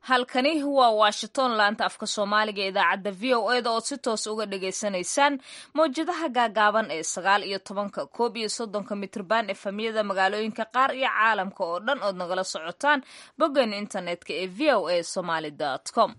halkani waa washington laanta afka soomaaliga idaacadda v o eda ood si toos uga dhagaysanaysaan mawjadaha gaagaaban ee sagaal iyo tobanka koob iyo soddonka mitrban efamyada magaalooyinka qaar iyo caalamka oo dhan ood nagala socotaan boggan internetka ee v o a somaly com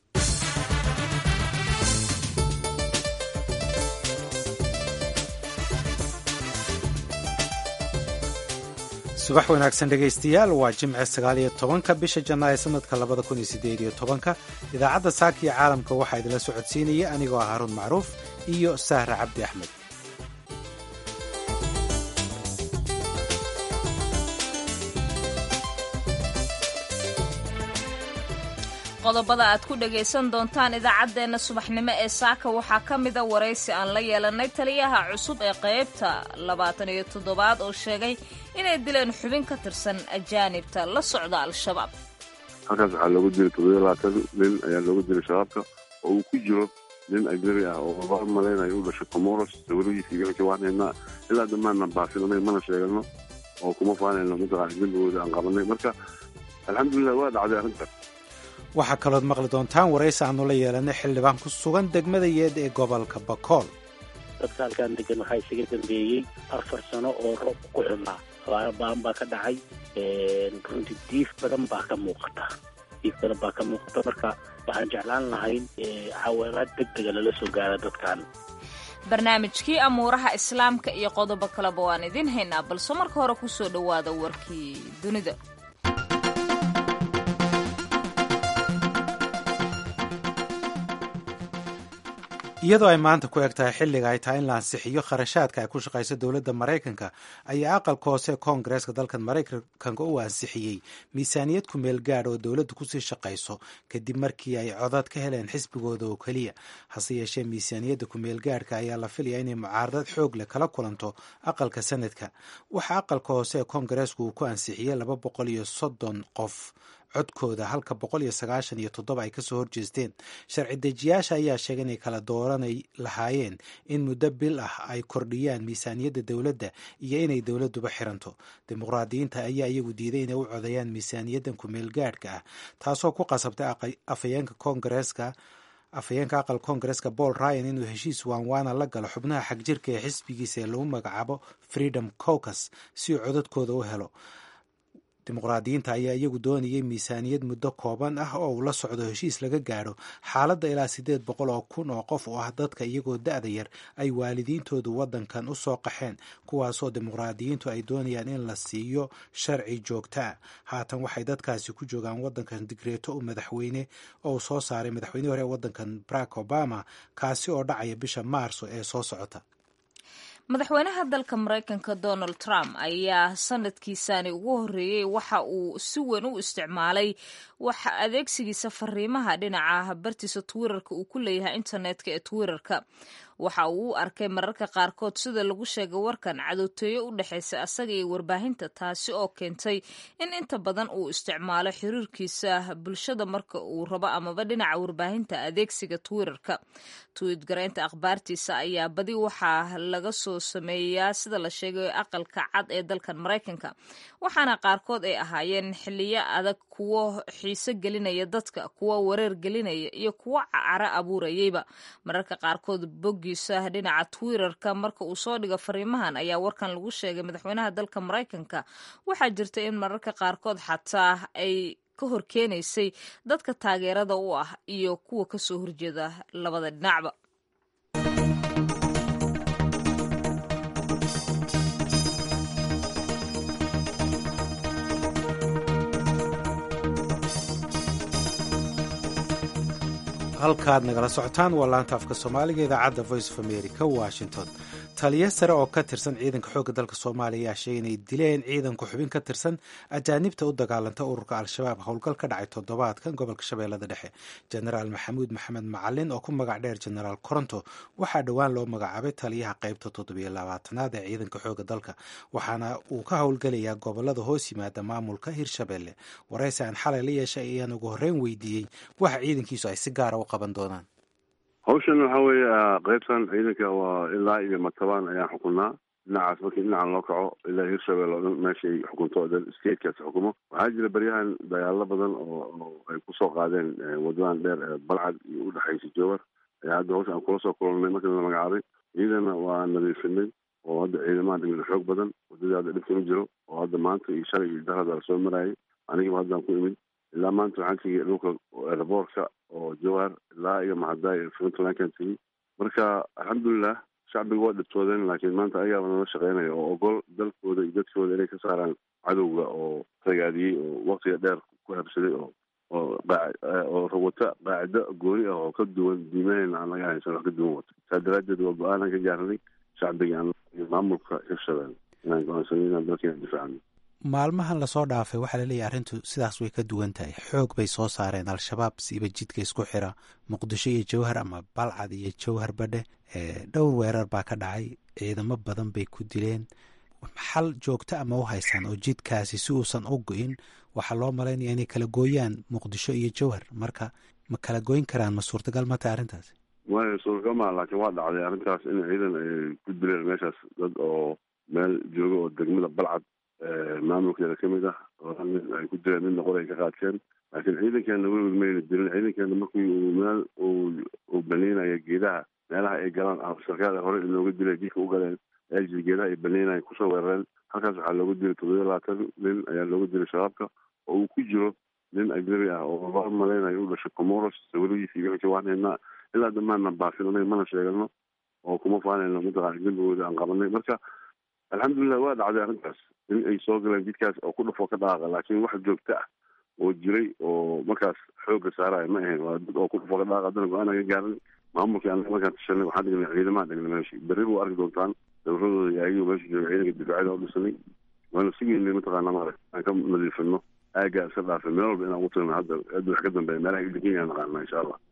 subax wanaagsan dhegaystayaal waa jimce sagaaliyo tobanka bisha janaayo sanadka labada kun iyo sideed iyo tobanka idaacadda saaka iyo caalamka waxaa idinla socodsiinaya anigoo ah haruun macruuf iyo sahra cabdi axmed qodobada aad ku dhagaysan doontaan idaacaddeenna subaxnimo ee saaka waxaa ka mida waraysi aan la yeelanay taliyaha cusub ee qaybta labaatan iyo toddobaad oo sheegay inay dileen xubin ka tirsan ajaanibta la socda al-shabaab halkaas waxaa loogu dilay toddobiyo labaatan nin ayaa loogu dilay shabaabka oo uu ku jiro nin ajnabi ah oo loo malaynayo u dhashay comoros sawiradiisa igalka waan haynaa ilaa damaanna baasin anaga mana sheegano oo kuma faanayno mataqaana dembigooda aan qabanay marka alxamdulilah waa dhacday arrintan waxaa kalood maqli doontaan waraysi aanu la yeelanay xildhibaan ku sugan degmada yeed ee gobolka bakool dadka halkaan degan waxaa isaga dambeeyey afar sano oo roobka ku xumaa abaaro baan baa ka dhacay runtii diif badan baa ka muuqata diif badan baa ka muuqata marka waxaan jeclaan lahayn caawimaad deg dega lala soo gaara dadkan barnaamijkii amuuraha islaamka iyo qodobo kaleba waan idiin haynaa balse marka hore ku soo dhowaada warkii dunida iyadoo ay maanta ku eg tahay xilliga ay tahay in la ansixiyo kharashaadka ay ku shaqayso dowladda maraykanka ayaa aqalka hoose koongareeska dalkan maraykanka u ansixiyey miisaaniyad ku meel gaadh oo dowladdu kusii shaqayso kadib markii ay codad ka heleen xisbigooda oo keliya hase yeeshee miisaaniyadda kumeel gaadhka ayaa la filaya inay mucaaradad xoog leh kala kulanto aqalka sanadka waxaa aqalka hoose ee koongareesku uu ku ansixiyey laba boqol iyo soddon qof codkooda halka boqol iyo sagaashan iyo toddoba ay kasoo horjeesteen sharci dejiyaasha ayaa sheegay inay kala dooranay lahaayeen in muddo bil ah ay kordhiyaan miisaaniyadda dowladda iyo inay dowladduba xiranto dimuqraadiyiinta ayaa iyagu diiday inay u codeeyaan miisaaniyaddan kumeel gaadhka ah taasoo ku qasabtay afhayeenka koongareeska afhayeenka aqal koongareeska paul ryan inuu heshiis waanwaana la galo xubnaha xagjirka ee xisbigiisa ee lagu magacaabo freedom caucus si uu codadkooda u helo dimuqraadiyiinta ayaa iyagu doonayay miisaaniyad muddo kooban ah oo uu la socdo heshiis laga gaadho xaaladda ilaa siddeed boqol oo kun oo qof oo ah dadka iyagoo da-da yar ay waalidiintoodu waddankan u soo qaxeen kuwaasoo dimuqraadiyiintu ay doonayaan in la siiyo sharci joogta ah haatan waxay dadkaasi ku joogaan waddankan digreeto u madaxweyne oo uu soo saaray madaxweynihii hore ee waddankan barack obama kaasi oo dhacaya bisha maarso ee soo socota madaxweynaha dalka maraykanka donald trump ayaa sanadkiisani ugu horreeyey waxa uu si weyn u isticmaalay waxa adeegsigiisa fariimaha dhinaca bartiisa twitterka uu ku leeyahay internetka ee twitterka waxa uu u arkay mararka qaarkood sida lagu sheegay warkan cadowtooyo u dhexaysa asaga iyo warbaahinta taasi oo keentay in inta badan uu isticmaalo xiriirkiisa bulshada marka uu rabo amaba dhinaca warbaahinta adeegsiga twitterka twiit garaynta akhbaartiisa ayaa badi waxaa laga soo sameeyaa sida la sheegay aqalka cad ee dalkan maraykanka waxaana qaarkood ay ahaayeen xiliyo adag kuwo xiise gelinaya dadka kuwo wareer gelinaya iyo kuwo cara abuurayeyba mararka qaarkood boggiisa dhinaca twitterka marka uu soo dhigo fariimahan ayaa warkan lagu sheegay madaxweynaha dalka maraykanka waxaa jirta in mararka qaarkood xataa ay ka horkeenaysay dadka taageerada u ah iyo kuwa kasoo horjeeda labada dhinacba halkaad nagala socotaan waa laanta afka soomaaliga idaacadda voice of america washington taliya sare oo ka tirsan ciidanka xoogga dalka soomaaliya ayaa sheegay inay dileen ciidanku xubin ka tirsan ajaanibta u dagaalanta ururka al-shabaab howlgal ka dhacay toddobaadkan gobolka shabeellada dhexe jenaraal maxamuud maxamed macalin oo ku magac dheer jenaraal koronto waxaa dhowaan loo magacaabay taliyaha qaybta toddobiyo labaatanaad ee ciidanka xoogga dalka waxaana uu ka howlgelayaa gobolada hoos yimaada maamulka hirshabeelle waraysi aan xalay la yeeshay ayaan ugu horreyn weydiiyey waxa ciidankiisu ay si gaara u qaban doonaan hawshan waxa weeye qaybtan ciidanka waa ilaa iyo matabaan ayaan xukunaa dhinacaas markii dhinacan loo kaco ilaa hirshabelle oo dhan meesha ay xukunto dhan statekaas xukumo waxaa jira beryahan dagaalo badan oo oo ay kusoo qaadeen wadadan dheer ee balcad iyo udhexaysa jowar ayaa hadda hawsha aan kula soo kulannay markii la magacaabay ciidana waa nadiifinay oo hadda ciidamaha dhimida xoog badan wadadii hadda dhibka ma jiro oo hadda maanta iyo shalay iyo darada la soo marayay anigiba haddaan ku imid ilaa maanta waxaan tegey dhulka airboortka oo jowhar ilaa iyo mahadaay iyo puntlandkan tegey marka alxamdulilah shacbiga waa dhibtoodeen laakiin maanta ayaaba nala shaqeynaya oo ogol dalkooda iyo dadkooda inay ka saaraan cadowga oo ragaadiyey oo waktiga dheer ku habsaday oo oo oo rawata qaacido gooni ah oo ka duwan diimaheena aan laga haysan wax ka duwan wato saa daraaddeed waa go-aanaan ka gaarnay shacbiga aan iyo maamulka hirshabelle inaan go-aansanay inaan dalkeena difaacno maalmahan lasoo dhaafay waxaa laleeyahy arrintu sidaas way ka duwan tahay xoog bay soo saareen al-shabaab siiba jidka isku xira muqdisho iyo jowhar ama balcad iyo jowhar badhe dhowr weerar baa ka dhacay ciidamo badan bay ku dileen xal joogto ama u haysaan oo jidkaasi si uusan u go-in waxaa loo malaynaya inay kala gooyaan muqdisho iyo jowhar marka ma kala goyn karaan ma suurtagal ma tahay arrintaasi way suurtagal maa laakiin waa dhacday arrintaas in ciidan ay ku dileen meeshaas dad oo meel jooga oo degmada balcad maamulkeeda ka mid ah oo nin ay ku dileen midna qor ay ka qaadkeen laakiin ciidankeena weligood mayna dilin ciidankeena markii uu meel uu baniinayo geedaha meelaha ay galaan sarkaal hore inooga dilay jidka u galeen eljir geedaha ay baniinayan kusoo weerareen halkaas waxaa looga dilay toddobiya labaatan nin ayaa looga dilay shabaabka oo uu ku jiro nin ajnabi ah oo loo malaynayo u dhashay comoros sawiradiisa iyo wixii waan haynaa ilaa damaana baafin anaga mana sheegano oo kuma faanayno mataqaana dembigooda aan qabanay marka alxamdulilah waa dhacday arrintaas in ay soo galeen jidkaas oo ku dhafo ka dhaaqa laakiin wax joogto ah oo jiray oo markaas xoogga saaraya ma ahayn waa dad oo ku dhafo ka dhaaqa haddana go-aan aga gaaran maamulkii anaga markaan tashanay waxaan dhignay ciidamaha dhignay meeshii berri buu arki doontaan dabaradooda iyo ayagiiba meesha jooga ciidanka difaacida u dhisanay waana sugeynay mataqaana mare aan ka nadiifino aagaa iska dhaafay meel walba inaan ugu tagno hadda hadda wax ka dambeeya meelaha idinkeya naqaana insha allah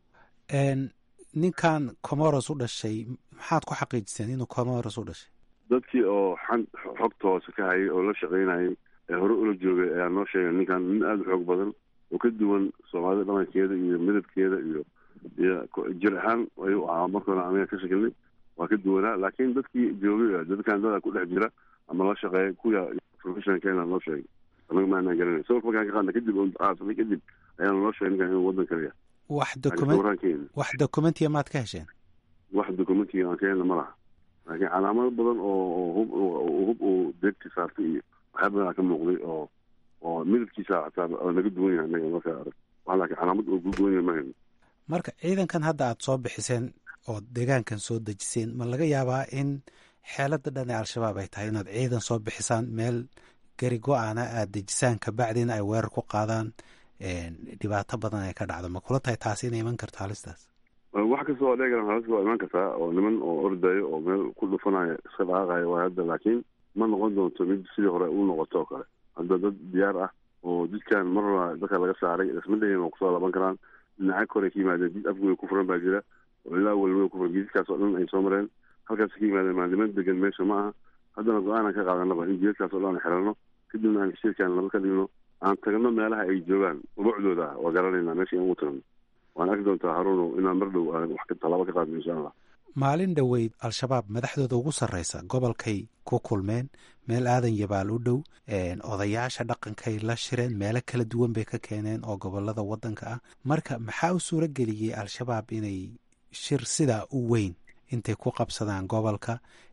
ninkan comoros u dhashay maxaad ku xaqiijiseen inuu comoros u dhashay dadkii oo xan xogta hoose ka hayay oo la shaqaynayay ee hore ula joogay ayaa noo sheegay ninkan nin aada u xoog badan oo ka duwan soomaalida dhaqankeeda iyo midabkeeda iyo iyo jir ahaan ayuu ahaa markoona anaga ka shakilnay waa ka duwanaa laakiin dadkii joogay dadkan dada ku dhex jira ama la shaqeeya kuya professionalkeena noo sheegay anaga maanaan garanay sawirka markaan ka qaadna kadib aasanay kadib ayaana noo sheegay ninkan inuu waddan kaliya wax document wax documentiya maad ka hesheen wax documentiga aan ka helna ma laha laakiin calaamado badan oo hub hub uu deegti saartay iyo waxyaa badan ka muuqday oo oo midabkiisa xataa oo naga duwan yahay anaga marka arag wax laakiin calaamad oo ku duwan yahay ma hayno marka ciidankan hadda aada soo bixiseen oo deegaankan soo dejiseen ma laga yaabaa in xeelada dhan ee al-shabaab ay tahay inaad ciidan soo bixisaan meel gari go-aana aada dejisaan kabacdina ay weerar ku qaadaan dhibaato badan ay ka dhacdo ma kula tahay taasi inay iman karto halistaas wax kasta oo dheegan halista waa imaan kartaa oo niman oo ordayo oo meel ku dhufanayo iska dhaqaaqayo waa hadda laakiin ma noqon doonto mid sidii hore u noqoto oo kale hadda dad diyaar ah oo jidkan marna dadka laga saaray isma dhahin waa kusoo laban karaan dhinaca kore ka yimaadeen jid afgoy ku furan baa jira oo ilaa walwey ku furan jidkaas oo dhan ay soo mareen halkaas ka yimaadeen maaliman degan meesha ma aha haddana go-aanan ka qaadanaba in jidadkaas oo dhan aan xirano kadibna aan heshiirkaan laba ka dhigno aan tagno meelaha ay joogaan ubucdooda ah waa garanaynaa meesha in ugu tagno waan arki doontaa haruunow inaan mar dhow aan wax talaabo ka qaadno insha allah maalin dhoweyd al-shabaab madaxdooda ugu sarreysa gobolkay ku kulmeen meel aadan yabaal u dhow odayaasha dhaqankay la shireen meelo kala duwan bay ka keeneen oo gobolada waddanka ah marka maxaa u suuro geliyey al-shabaab inay shir sidaa u weyn intay ku qabsadaan gobolka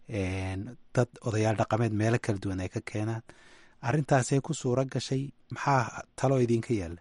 dad odayaal dhaqameed meelo kala duwan ay ka keenaan arrintaasay ku suuro gashay maxaa talo idinka yaalla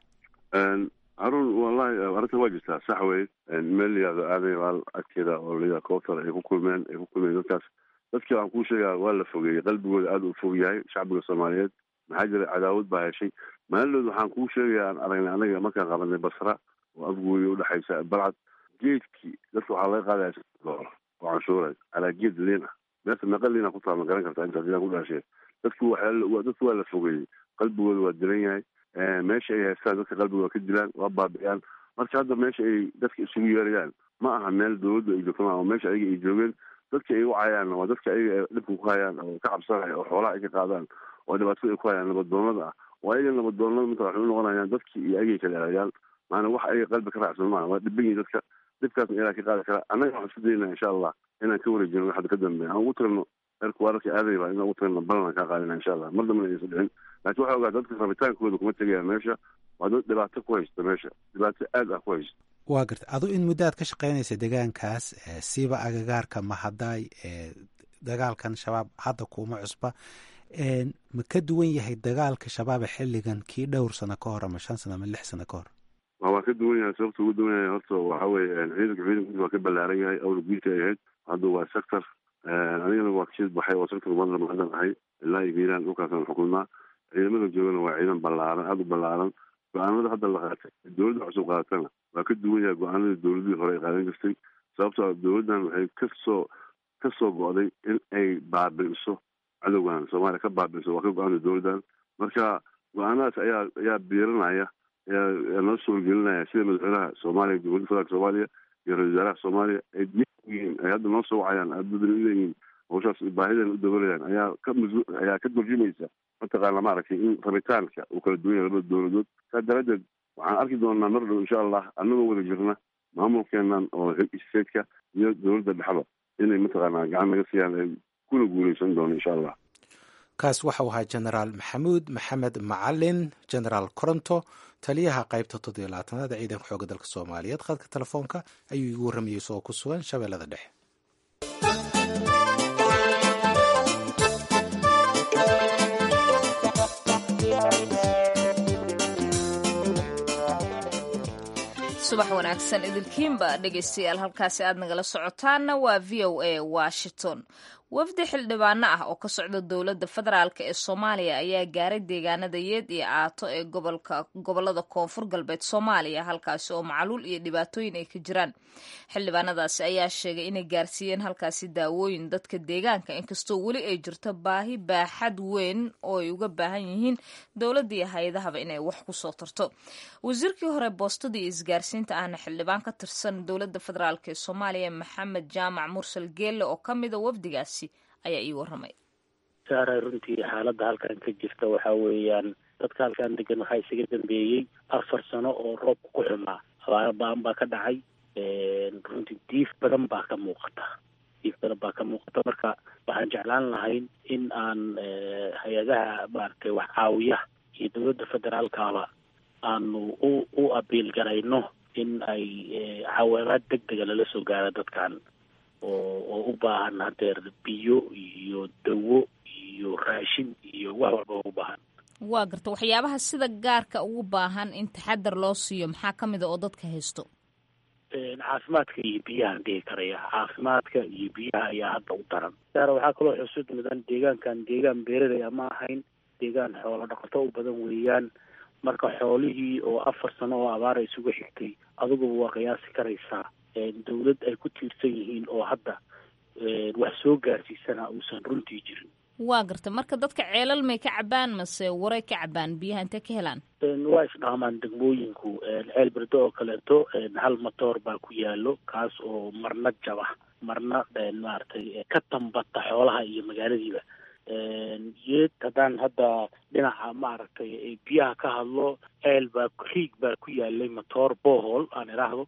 haruun wallahi arrinta waa jirtaa sax wey meel layihahdo aadan yabaal agteeda oo layihahdo koobtar ay ku kulmeen ay ku kulmeen dadkaas dadkii aan kuu sheegaa waa la fogeeyey qalbigooda aada u fog yahay shacbiga soomaaliyeed maxaa jira cadaawad baa heshay maalinood waxaan kuu sheegaya aan aragnay anaga markaan qabanay basra oo afgooya udhexaysa balcad geedkii dadka waxaa laga qaadaya doolar oo canshuuray calaa geed liin ah meerta meeqa liina ku taal ma garan kartaa intaas ilaan ku dhaashee dadku waa dadku waa la fogeeyey qalbigooda waa dilan yahay meesha ay haystaan dadka qalbigooda ka dilaan waa baabi'iyaan marka hadda meesha ay dadka isugu yeerayaan ma aha meel dawladdu ay joogto maa meesha ayaga ay joogeen dadka ay u cayaan waa dadka ayaga dhibka ku hayaan oo ka cabsanaya oo xoolaha ay ka qaadaan oo dhibaatada ay ku hayaan nabadoonada ah oo ayaga nabadoonada mata waxay u noqonayaan dadkii iyo ayagay kala erayaan maana wax ayaga qalbi ka raacsan maaha waa dhiban yihin dadka dhibkaasna ilaa ka qaadi kara annaga waxaan isku daynaa insha allah inaan ka wareejino waxda ka dambeeya aan ugu tagno heerka waararka aaday baa inaan u tagna ballan kaa qaadina insha allah mar dambana aysan dhicin laakiin waxaa ogaa dadka rabitaankooda kuma tegayaan meesha waa dad dhibaato ku haysta meesha dhibaato aad ah ku haysta waa garta adu in muddo aad ka shaqaynaysa deegaankaas siiba agagaarka mahadaay dagaalkan shabaab hadda kuuma cusba ma ka duwan yahay dagaalka shabaaba xilligan kii dhowr sano ka hor ama shan sano ama lix sano ka hor waa ka duwan yahay sababta ugu duwan yahay horta waxa weye ciidanka ciidankiisa waa ka ballaaran yahay awla guudka ay ahayd hadda waa sector anigana waa kasii baxay oo sector madla maadan ahay ilaa iyo hiiraan dhulkaasaan xukunaa ciidamada joogana waa ciidan ballaaran aada u ballaaran go-aanada hadda la qaatay dowladda cusub qaadatana waa ka duwan yahay go-aanadii dowladihii hore ay qaadan jirtay sababtoo dowladdan waxay kasoo ka soo go'day in ay baabi'iso cadowgan soomaaliya ka baabi'iso waa ka go-aanta dowladdan marka go-aanadaas ayaa ayaa biiranaya ayaa noo suurgelinaya sida madaxweynaha soomaaliya dowladda federaalka soomaaliya iyo ra-isul wasaaraha soomaaliya ay yihiin ay hadda noo soo wacayaan aadbadan uleeyihiin hawshaas baahidan u dabolayaan ayaa ka masu ayaa ka turjumaysa mataqaana maaragtay in rabitaanka uu kala duwan yahay labada dowladood saa daraaddeed waxaan arki doonaa mar dhow insha allah annagoo wada jirna maamulkeenan oo stateska iyo dowladda dhexda inay mataqaanaa gacan naga siiyaan ay kuna guuleysan doono insha allah kaas waxau ahaa genaraal maxamuud maxamed macalin genaraal coronto taliyaha qaybta toddobiyo labaatanaad ee ciidanka xooga dalka soomaaliyeed khadka telefoonka ayuu igu warramayey isagoo ku sugan shabeellada dhexe subax wanaagsan idilkiinba dhegaystayaal halkaasi aad nagala socotaanna waa v o a washington wafdi xildhibaano ah oo ka socda dowladda federaalk ee soomaaliya ayaa gaaray deegaanada yeed iyo aato ee gobolada koonfur galbeed soomaaliya halkaasi oo macaluul iyo dhibaatooyin ay ka jiraan xildhibaanadaasi ayaa sheegay inay gaarsiiyeen halkaasi daawooyin dadka deegaanka inkastoo weli ay jirto baahi baaxad weyn oo ay uga baahan yihiin dowladda iyo hay-adahaba inay wax kusoo tarto wasiirkii hore boostada iyo isgaarsiinta ahna xildhibaan ka tirsan dowladda federaalk ee soomaaliya maxamed jaamac mursal geelle oo ka mida wafdigaasi ayaa ii waramay saaray runtii xaaladda halkan ka jirta waxaa weeyaan dadka halkan degan waxaa isaga dambeeyey afar sano oo roobka ku xumaa abaaro ba-an baa ka dhacay runtii diif badan baa ka muuqata diif badan baa ka muuqata marka waxaan jeclaan lahayn in aan hay-adaha maaragtay wax caawiya iyo dowladda federaalkaba aanu u u abiil garayno in ay caawimaad deg dega lala soo gaaro dadkan oo oo u baahan hadeer biyo iyo dawo iyo raashin iyo wax walba u baahan waa garta waxyaabaha sida gaarka ugu baahan in taxadar loo siiyo maxaa ka mid a oo dadka haysto caafimaadka iyo biyahaan dhihi karaya caafimaadka iyo biyaha ayaa hadda u daran saara waxaa kaloo xusud mudan deegaankan deegaan beeralaya ma ahayn deegaan xoolo dhaqato u badan weeyaan marka xoolihii oo afar sano oo abaara isugu xigtay adiguba waa qiyaasi karaysaa dawlad ay ku tiirsan yihiin oo hadda wax soo gaarsiisana uusan runtii jirin waa garta marka dadka ceelal may ka cabaan mase waray ka cabaan biyaha intee ka helaan waa isdhaamaan degmooyinku ceel berdo oo kaleeto hal matoor baa ku yaalo kaas oo marna jaba marna maaragtay ka tambata xoolaha iyo magaaladiiba yeed haddaan hadda dhinaca maaragtay biyaha ka hadlo ceel baa riig baa ku yaalay matoor bohol aan idhaahdo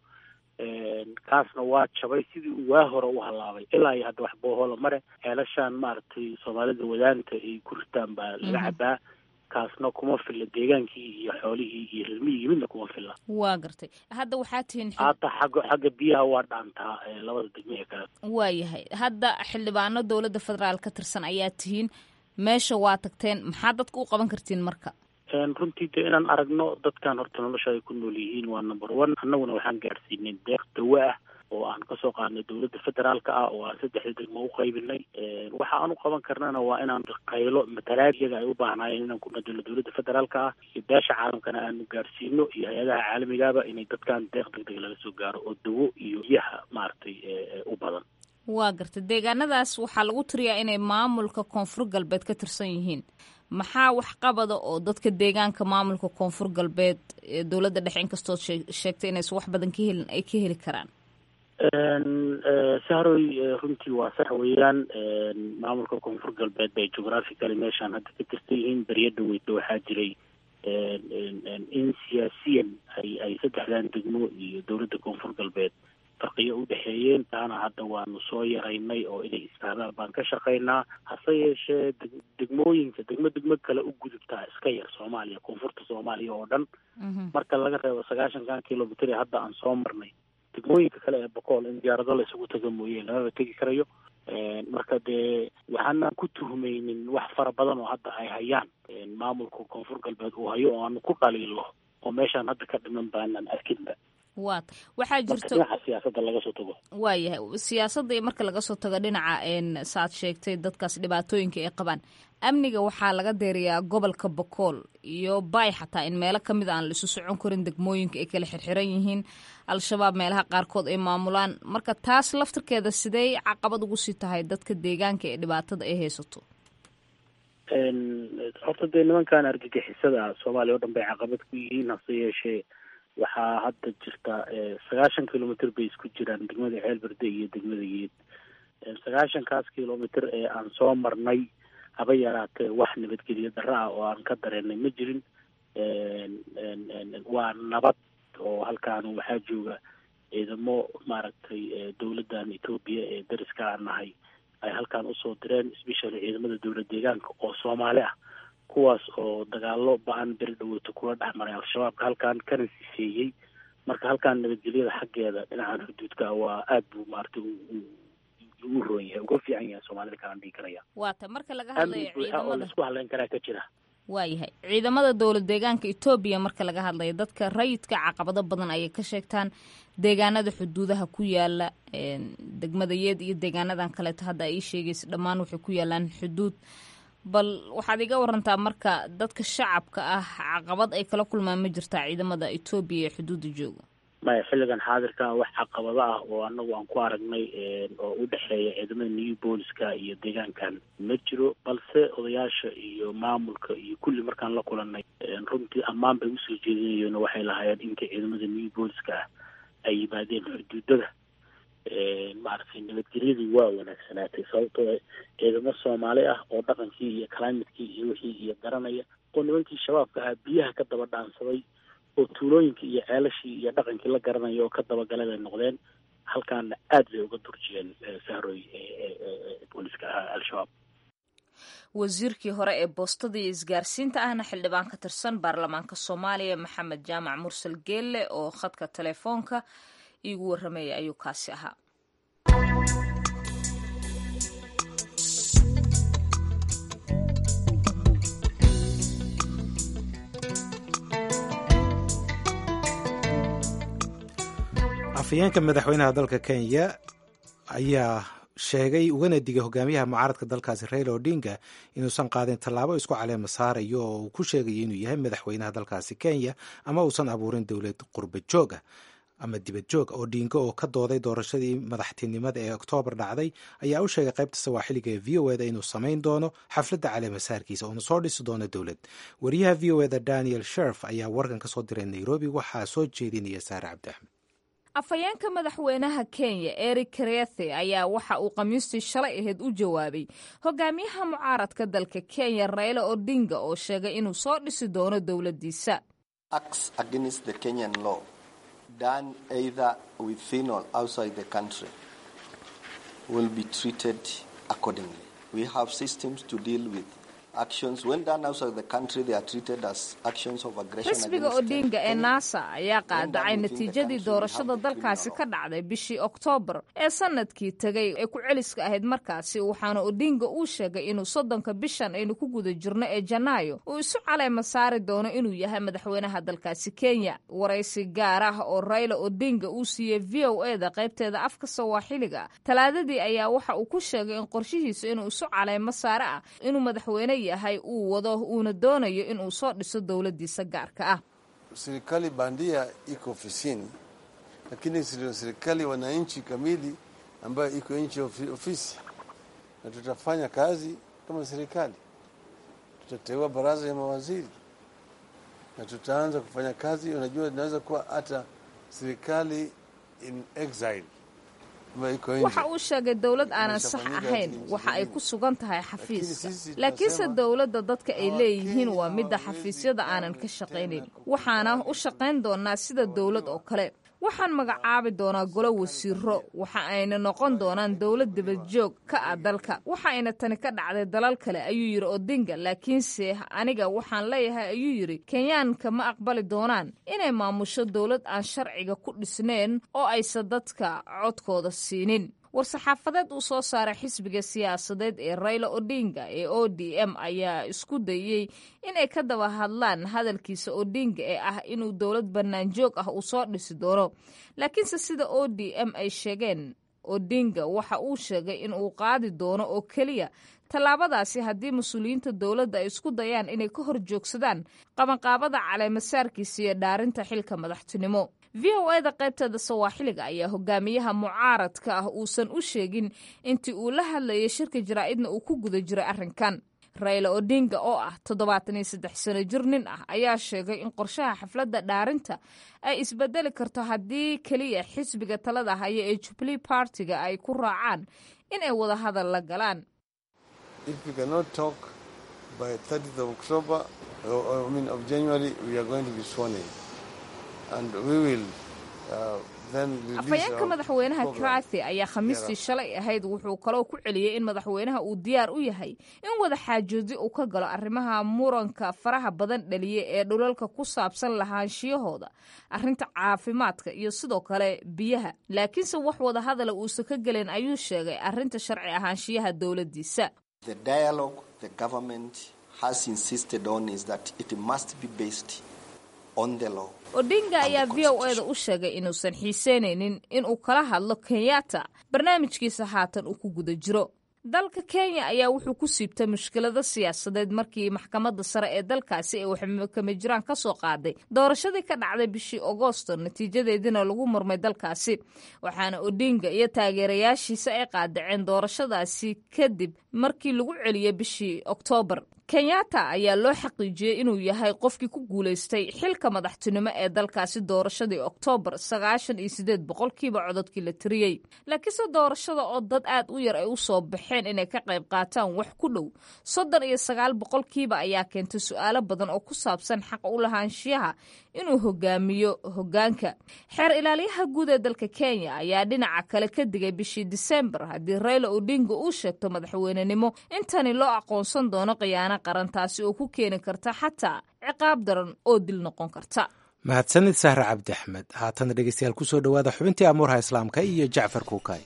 kaasna waa jabay sidii uu waa hore u halaabay ilaa iyo hadda wax boohola mare ceelashaan maaragtay soomaalida wadaanta ay ku ritaan baa laga cabaa kaasna kuma filla deegaankii iyo xoolihii iyo rilmihii midna kuma filla waa gartay hadda waxaa tihiin hata xagga xagga biyaha waa dhaantaa labada degme ee kale waa yahay hadda xildhibaano dowladda federaal ka tirsan ayaa tihiin meesha waa tagteen maxaa dadka u qaban kartiin marka runtii de inaan aragno dadkan horta nolosha ay ku nool yihiin waa number one annaguna waxaan gaarsiinay deeq dawo ah oo aan kasoo qaadnay dowladda federaalka ah oo aan saddexda degmo u qaybinay waxa aan u qaban karnana waa inaan qaylo matalaad iyaga ay u baahnaayeen inaan ku nadilo dowladda federaalka ah iyo beesha caalamkana aanu gaarsiino iyo hay-adaha caalamigaba inay dadkan deeq deg deg laga soo gaaro oo dawo iyo biyaha maaragtay u badan waa garta deegaanadaas waxaa lagu tiriyaa inay maamulka koonfur galbeed ka tirsan yihiin maxaa wax qabada oo dadka deegaanka maamulka koonfur galbeed ee dowladda dhexe inkastood sheegtay inaysan wax badan ka helin ay ka heli karaan sahroy runtii waa sax weeyaan maamulka koonfur galbeed bay geographically meeshaan hadda ka tirsan yihiin beryo dhaweyda waxaa jiray in siyaasiyan ay ay saddexdan degmo iyo dowladda koonfur galbeed farqiyo u dhexeeyeen taana hadda hadda waanu soo yaraynay oo inay istaagaan baan ka shaqaynaa hase yeeshee degmooyinka degmo degmo kale u gudubtaa iska yar soomaaliya koonfurta soomaaliya oo dhan marka laga reebo sagaashankan kilomitr ee hadda aan soo marnay degmooyinka kale ee bokool in diyaarado la isugu taga mooye lamaba tegi karayo marka dee waxaanaan ku tuhmaynin wax fara badan oo hadda ay hayaan maamulka koonfur galbeed uu hayo oo aanu ku dhaliilo oo meeshaan hadda ka dhiman baanaan arkinba wat waxaa jirto dhinaca siyaasadda laga soo tago waayahay siyaasadda iyo marka laga soo tago dhinaca saaad sheegtay dadkaas dhibaatooyinka ay qabaan amniga waxaa laga deeriyaa gobolka bokool iyo bay xataa in meelo ka mid aan la isu socon karin degmooyinka ay kala xirxiran yihiin al-shabaab meelaha qaarkood ay maamulaan marka taas laftirkeeda sidey caqabad ugu sii tahay dadka deegaanka ee dhibaatada ay haysato horta dee nimankan argagixisada soomaaliya oo dhan bay caqabad ku yihiin hase yeeshee waxaa hadda jirta sagaashan kilomitr bay isku jiraan degmada ceelberde iyo degmada yeed sagaashankaas kilomitr ee aan soo marnay haba yaraatee wax nabadgelyo darro ah oo aan ka dareenay ma jirin waa nabad oo halkaan waxaa jooga ciidamo maaragtay dowladdan etoobiya ee dariska aan nahay ay halkaan usoo direen especially ciidamada dowlad deegaanka oo soomaali ah kuwaas oo dagaalo ba-an beri dhaweyto kula dhex maray al-shabaabka halkaan kana sifeeyey marka halkaan nabadgelyada xaggeeda dhinacan xuduudka waa aad buu maaragtay ugu roon yahay uga fiican yahay soomaalida kalaan dhihi karaya waata marka laga hadlayo amni buuxa oo laisku hadlayn karaa ka jira waayahay ciidamada dowlad deegaanka etoobiya marka laga hadlayo dadka rayidka caqabado badan ayay ka sheegtaan deegaanada xuduudaha ku yaala degmada yeed iyo deegaanadan kaleeto hadda ay ii sheegaysa dhammaan waxay ku yaalaan xuduud bal waxaad iga warantaa marka dadka shacabka ah caqabad ay kala kulmaan ma jirtaa ciidamada etoobiya ee xuduudda jooga maya xilligan xaadirka wax caqabado ah oo anagu aan ku aragnay oo u dhexeeya ciidamada new booliska iyo deegaankan ma jiro balse odayaasha iyo maamulka iyo kulli markaan la kulanay runtii ammaan bay usoo jeedinayeen oo waxay lahaayeen inkay ciidamada new booliska ah ay yimaadeen xuduudada maaragtay nabadgelyadii waa wanaagsanaatay sababtoo ciidamo soomaali ah oo dhaqankii iyo climatekii iyo wixii iyo garanaya oo nimankii shabaabka ahaa biyaha ka daba dhaansaday oo tuulooyinkii iyo ceelashii iyo dhaqankii la garanaya oo ka dabagalay bay noqdeen halkaana aad bay uga durjiyeen sahroy booliska ahaa al-shabaab wasiirkii hore ee boostada iyo isgaarsiinta ahna xildhibaan ka tirsan baarlamaanka soomaaliya maxamed jaamac mursal geelle oo khadka telefoonka iigu warramaya ayuu kaasi ahaa afhayeenka madaxweynaha dalka kenya ayaa sheegay ugana digay hogaamiyaha mucaaradka dalkaasi raila odinga inuusan qaadin tallaabo isku caleema saarayo oo uu ku sheegayo inuu yahay madaxweynaha dalkaasi kenya ama uusan abuurin dowlad qurba jooga ama dibad joog odinga oo ka dooday doorashadii madaxtinimada ee oktoobar dhacday ayaa u sheegay qaybta sawaaxiliga ee v o eda inuu samayn doono xafladda caleemasaarkiisa oona soo dhisi doono dowlad wariyaha v o eda daniel sherf ayaa warkan ka soo diray nairobi waxaa soo jeedinaya saare cabdi axmed afhayeenka madaxweynaha kenya eric karethe ayaa waxa uu khamiistii shalay ahayd u jawaabay hogaamiyaha mucaaradka dalka kenya raila odinga oo sheegay inuu soo dhisi doono dowladdiisa xisbiga odinga ee nasa ayaa qaadacay natiijadii doorashada dalkaasi ka dhacday bishii oktoobar ee sanadkii tegay ee ku celiska ahayd markaasi waxaana odinga uu sheegay inuu soddonka bishan aynu ku guda jirno ee janaayo uu isu caleema saari doono inuu yahay madaxweynaha dalkaasi kenya waraysi gaar ah oo raila odinga uu siiyey v o eda qaybteeda afka sawaaxiliga talaadadii ayaa waxa uu ku sheegay in qorshihiisa inuu isu caleemo saare ah inuu madaxweyne yahay uu wado uuna doonayo inuu soo dhiso dowladdiisa gaarka ah serikali bandia iko ofisini, lakini sio serikali wananchi kamili ambayo iko nchi ofisi, na tutafanya kazi kama serikali. Tutateua baraza ya mawaziri na tutaanza kufanya kazi. Unajua, inaweza kuwa hata serikali in exile waxa uu sheegay dowlad aanan sax ahayn waxa ay ku sugan tahay xafiiska laakiinse dowladda dadka ay leeyihiin waa midda xafiisyada aanan ka shaqaynayn waxaana u shaqayn doonaa sida dowlad oo kale waxaan magacaabi doonaa golo wasiiro waxa ayna noqon doonaan dowlad dabajoog ka ah dalka waxa ayna tani ka dhacday dalal kale ayuu yidhi odinga laakiinse aniga waxaan leeyahay ayuu yidhi kenyaanka ma aqbali doonaan inay maamusho dowlad aan sharciga ku dhisnayn oo aysan dadka codkooda siinin war-saxaafadeed uu soo saaray xisbiga siyaasadeed ee rayla odinga ee o d m ayaa isku dayey inay ka daba hadlaan hadalkiisa odinga ee ah inuu dowlad banaanjoog ah uu soo dhisi doono laakiinse sida o d m ay sheegeen odinga waxa uu sheegay in uu qaadi doono oo keliya tallaabadaasi haddii mas-uuliyiinta dowladda ay isku dayaan inay ka hor joogsadaan qabanqaabada caleemasaarkiisa iyo dhaarinta xilka madaxtinimo v o eda qaybteeda sawaaxiliga ayaa hogaamiyaha mucaaradka ah uusan u sheegin intii uu la hadlayay shirka jaraa'idna uu ku guda jiray arrinkan rayla odinga oo ah toddobaatan iyo saddex sano jir nin ah ayaa sheegay in qorshaha xafladda dhaarinta ay isbedeli karto haddii keliya xisbiga talada haya ee jubilee partiga ay ku raacaan in ay wada hadal la galaan If we cannot talk by 30th of October, or, or, I mean of January, we are going to be sworn in. And we will uh, then release afhayeenka our madaxweynaha program. krathi ayaa khamiistii shalay ahayd wuxuu kaloo ku celiyey in madaxweynaha uu diyaar u yahay in wada xaajoodi uu ka galo arrimaha muranka faraha badan dhaliya ee dhulalka ku saabsan lahaanshiyahooda arrinta caafimaadka iyo sidoo kale biyaha laakiinse wax wada hadala uusan ka gelin ayuu sheegay arrinta sharci ahaanshiyaha dowladdiisa The dialogue the government has insisted on is that it must be based on the law. odinga ayaa v o eda u sheegay inuusan xiiseynaynin inuu kala hadlo kenyatta barnaamijkiisa haatan uu ku guda jiro dalka kenya ayaa wuxuu ku siibtay mushkilado siyaasadeed markii maxkamadda sare ee dalkaasi ay waxkama jiraan ka soo qaaday doorashadii ka dhacday bishii agoosto natiijadeediina lagu murmay dalkaasi waxaana odinga iyo taageerayaashiisa ay qaadaceen doorashadaasi kadib markii lagu celiyey bishii oktoobar kenyatta ayaa loo xaqiijiyey inuu yahay qofkii ku guulaystay xilka madaxtinimo ee dalkaasi doorashadii oktoobar sagaashan iyo sideed boqolkiiba cododkii la tiriyey laakiinse doorashada oo dad aad u yar ay u soo baxeen inay ka qayb qaataan wax ku dhow soddon iyo sagaal boqolkiiba ayaa keentay su-aalo badan oo ku saabsan xaq u lahaanshiyaha inuu hogaamiyo hogaanka xeer ilaaliyaha guud ee dalka kenya ayaa dhinaca kale ka digay bishii disembar haddii rayla odinga uu sheegto madaxweynenimo intani loo aqoonsan doono khiyaano qaran taasi oo ku keeni karta xataa ciqaab daran oo dil noqon karta mahadsanid sahre cabdi axmed haatana dhegeystayaal kusoo dhowaada xubintii amuurha islaamka iyo jacfar kuukay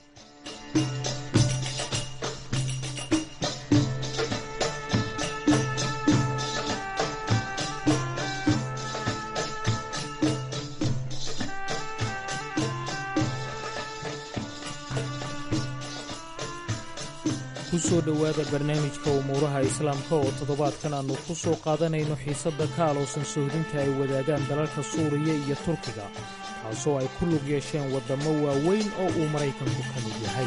kusoo dhowaada barnaamijka umuuraha islaamka oo toddobaadkan aannu ku soo qaadanayno xiisadda ka alowsan sohdinta ay wadaagaan dalalka suuriya iyo turkiga taasoo ay ku lug yeesheen waddammo waaweyn oo uu maraykanku ka mid yahay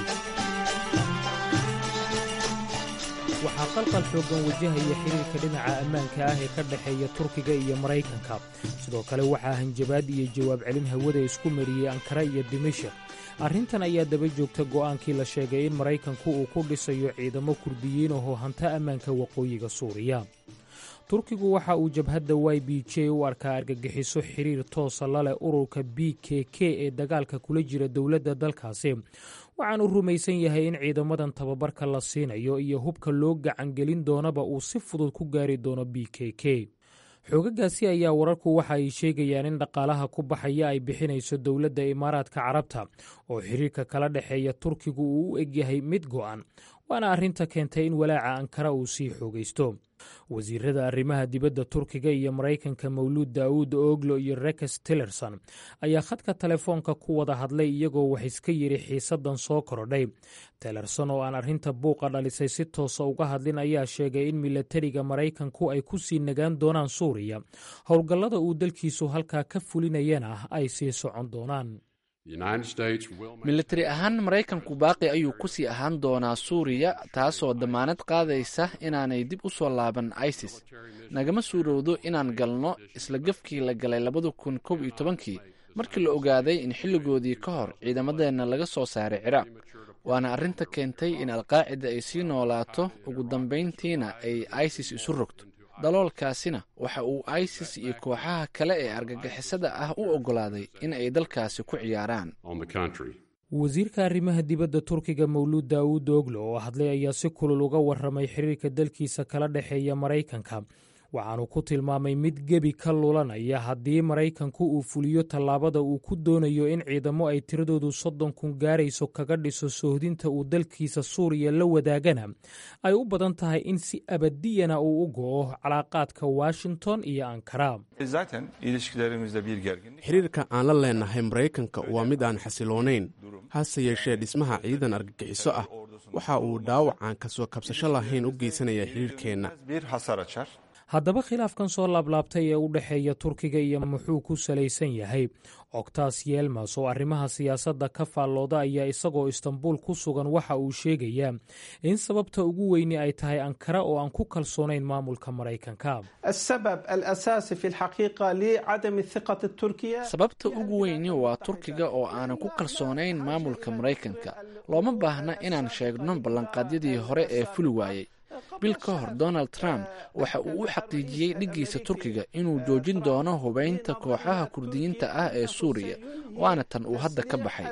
waxaa qalqal xooggan wajahaya xiriirka dhinaca ammaanka ah ee ka dhexeeya turkiga iyo maraykanka sidoo kale waxaa hanjabaad iyo jawaab celin hawada isku mariyey ankara iyo dimashik arrintan ayaa daba joogta go'aankii la sheegay in maraykanku uu ku dhisayo ciidamo kurdiyiin oo hanta ammaanka waqooyiga suuriya turkigu waxa uu jabhadda y b j u arkaa argagixiso xiriir toosa la leh ururka b k k ee dagaalka kula jira dowladda dalkaasi waxaanu rumaysan yahay in ciidamadan tababarka la siinayo iyo hubka loo gacangelin doonaba uu si fudud ku gaari doono b k k xoogagaasi ayaa wararku waxa ay sheegayaan in dhaqaalaha ku baxaya ay bixinayso dowladda imaaraadka carabta oo xiriirka kala dhexeeya turkigu uu u egyahay mid go'an waana arrinta keentay in walaaca ankara uu sii xoogaysto wasiirada arrimaha dibadda turkiga iyo maraykanka mawluud daawuud oglo iyo rekes tillerson ayaa khadka telefoonka ku wada hadlay iyagoo wax iska yidhi xiisaddan soo korodhay tillerson oo aan arrinta buuqa dhalisay si toosa uga hadlin ayaa sheegay in milatariga maraykanku ay ku sii nagaan doonaan suuriya howlgallada uu dalkiisu halkaa ka fulinayana ay sii socon doonaan militari ahaan maraykanku baaqi ayuu ku sii ahaan doonaa suuriya taasoo dammaanad qaadaysa inaanay dib u soo laaban isis nagama suurowdo inaan galno isla gefkii la galay labada kun kow iyo tobankii markii la ogaaday in xilligoodii ka hor ciidamadeenna laga soo saaray ciraaq waana arrinta keentay in alqaacida ay sii noolaato ugu dambayntiina ay isis isu rogto daloolkaasina waxa uu isis iyo kooxaha kale ee argagixisada ah u oggolaaday in ay dalkaasi ku ciyaaraan wasiirka arrimaha dibadda turkiga mawluud daawuud oglo oo hadlay ayaa si kulul uga warramay xiriirka dalkiisa kala dhexeeya maraykanka waxaanu ku tilmaamay mid gebi ka lulanaya haddii maraykanku uu fuliyo tallaabada uu ku doonayo in ciidamo ay tiradoodu soddon kun gaarayso kaga dhiso sohdinta uu dalkiisa suuriya la wadaagana ay u badan tahay in si abadiyana uu u go'o calaaqaadka washington iyo ankara xiriirka aan la leenahay maraykanka waa mid aan xasiloonayn hase yeeshee dhismaha ciidan argagixiso ah waxa uu dhaawac aan kasoo kabsasho lahayn u geysanaya xiriirkeenna haddaba khilaafkan soo laablaabtay ee u dhexeeya turkiga iyo muxuu ku salaysan yahay octas yelmas oo arrimaha siyaasadda ka faallooda ayaa isagoo istanbuul ku sugan waxa uu sheegayaa in sababta ugu weyni ay tahay ankara oo aan ku kalsoonayn maamulka maraykanka sababta ugu weyni waa turkiga oo aanan ku kalsoonayn maamulka maraykanka looma baahna inaan sheegno ballanqaadyadii hore ee fuli waayey bil ka hor donald trump waxa uu u xaqiijiyey dhiggiisa turkiga inuu joojin doono hubaynta kooxaha kurdiyiinta ah ee suuriya waana tan uu hadda ka baxay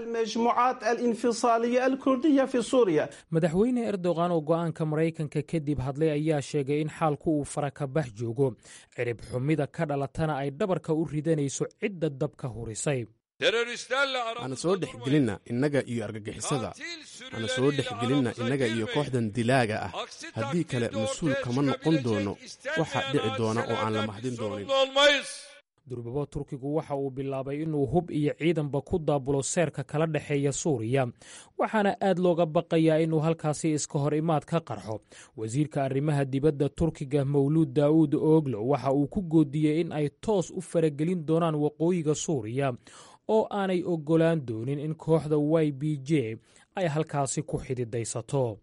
madaxweyne erdogan oo go'aanka maraykanka kadib hadlay ayaa sheegay in xaalku uu farakabax joogo cirib xumida ka dhalatana ay dhabarka u ridanayso cidda dabka hurisay hana soo dhex gelinna innaga iyo argagixisada hana soo dhex gelinna innaga iyo kooxdan dilaaga ah haddii kale mas-uul kama noqon doono waxa dhici doona oo aan la mahdin doonin durbabo turkigu waxa uu bilaabay inuu hub iyo ciidanba ku daabulo seerka kala dhexeeya suuriya waxaana aad looga baqayaa inuu halkaasi iska hor imaad ka qarxo wasiirka arrimaha dibadda turkiga mawluud daa'uud ooglo waxa uu ku goodiyey in ay toos u faragelin doonaan waqooyiga suuriya oo aanay oggolaan doonin in kooxda y b j ay halkaasi ku xididaysato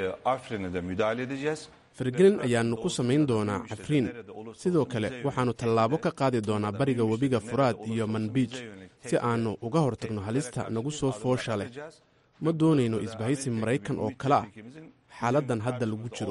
fargelin ayaannu ku samayn doonaa cafriin sidoo kale waxaannu tallaabo ka qaadi doonaa bariga webiga furaad iyo manbiij si aannu uga hortagno halista nagu soo foosha leh ma doonayno isbahaysi maraykan oo kale ah xaaladdan hadda lagu jiro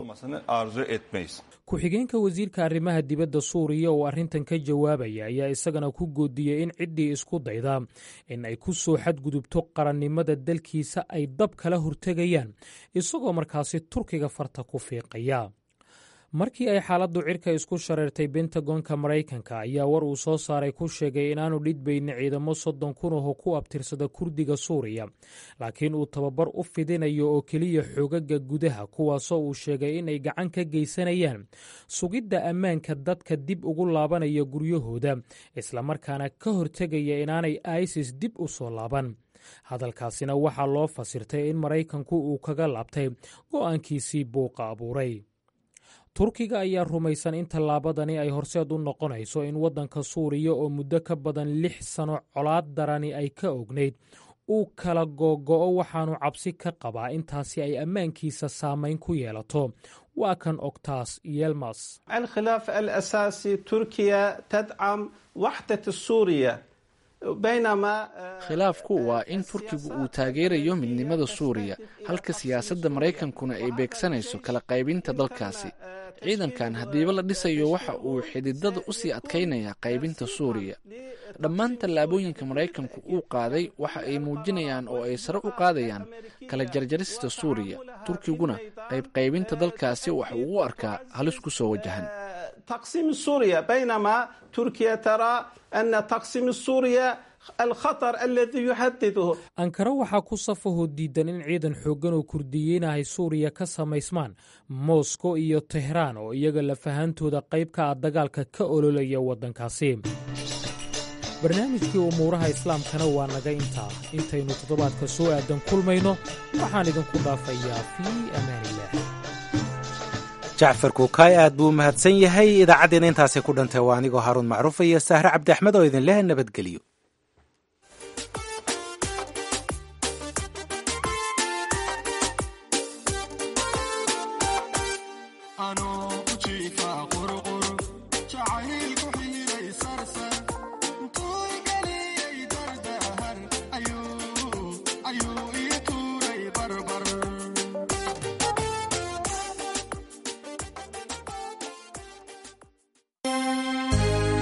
ku-xigeenka wasiirka arrimaha dibadda suuriya oo arrintan ka jawaabaya ayaa isagana ku goodiyey in ciddii isku dayda in ay ku soo xadgudubto qarannimada dalkiisa ay dab kala hortegayaan isagoo markaasi turkiga farta ku fiiqaya markii ay xaaladdu cirka isku shareertay bentagonka maraykanka ayaa war uu soo saaray ku sheegay inaanu dhidbayni ciidamo soddon kun oo ku abtirsada kurdiga suuriya laakiin uu tababar u fidinayo oo keliya xoogaga gudaha kuwaasoo uu sheegay inay gacan ka geysanayaan sugidda ammaanka dadka dib ugu laabanaya guryahooda islamarkaana ka hortegaya inaanay isis dib u soo laaban hadalkaasina waxaa loo fasirtay in maraykanku uu kaga laabtay go'aankiisii buuqa abuuray turkiga ayaa rumaysan in tallaabadani ay horseed u noqonayso in waddanka suuriya oo muddo ka badan lix sano colaad darani ay ka ognayd uu kala googo'o waxaanu cabsi ka qabaa intaasi ay ammaankiisa saamayn ku yeelato waa kan octas yelmas alkhilaaf alasaasi turkiya tadcam waxdat suuriya khilaafku waa in turkigu uu taageerayo midnimada suuriya halka siyaasadda maraykankuna ay beegsanayso kala qaybinta dalkaasi ciidankan haddiiba la dhisayo waxa uu xididada u sii adkaynayaa qaybinta suuriya dhammaan tallaabooyinka maraykanku uu qaaday waxa ay muujinayaan oo ay sare u qaadayaan kala jarjarista suuriya turkiguna qaybqaybinta dalkaasi waxa uu u arkaa halis ku soo wajahan تقسيم سوريا بينما تركيا ترى أن تقسيم سوريا الخطر الذي يهدده ankara waxaa ku safahoo diidan in ciidan xooggan oo kurdiyiinahay suuriya ka samaysmaan moskow iyo tehraan oo iyaga lafahantooda qayb ka ah dagaalka ka ololaya waddankaasi barnaamijkii umuuraha islaamkana waa naga intaa intaynu toddobaadka soo aadan kulmayno waxaan idinku dhaafayaa fii amaaniillah jacfar kuukaay aad buu u mahadsan yahay idaacaddeena intaasay ku dhantay waa anigoo haaruun macruufa iyo sahre cabdi axmed oo idin leh nabadgelyo